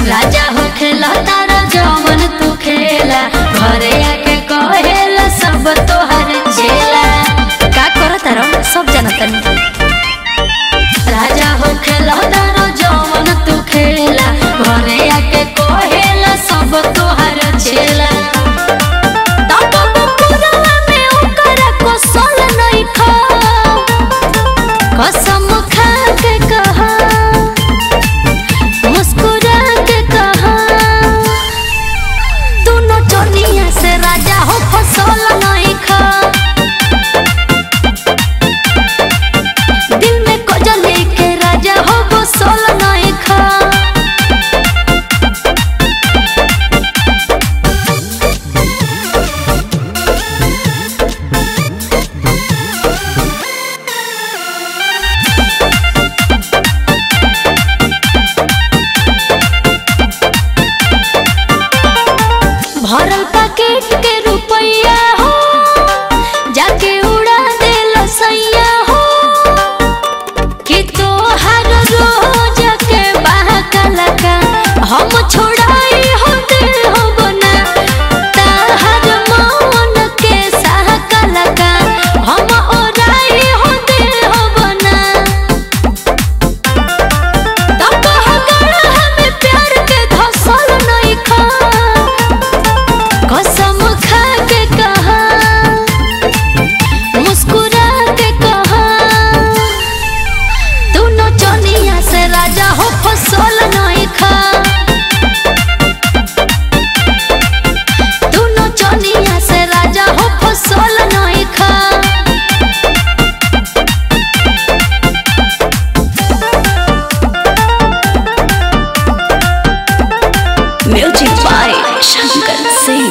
राजा हो खेला तारा जवन तू खेला घरे आके कहेला सब तोहर चेला का कर तारो सब जानतन राजा हो खेला तारा जवन तू खेला घरे आके कहेला सब तोहर चेला तब बपुरवा में ओकरा कोसल नइखा कसम खा के कहा मुस्कुरा के कहा तू नचनिया से राजा हो फसल नहीं खा दिल में कजले के राजा हो बसल नहीं खा भरल पैकेट के रुपया हो जाके उड़ा दे लसैया हो कि तोहर रोज के बहकलका हम छोड़ाई हो दे हो बना ताहर मन के सहकलका हम ओराई हो दे हो बना तब हगड़ा हमें प्यार के धसल नहीं खा कसम खा के कहा मुस्कुरा के कहा तू नचनिया से राजा हो फसल नहीं खा तू नचनिया से राजा हो फसल नहीं खा म्यूजिक बाय शंकर सिंह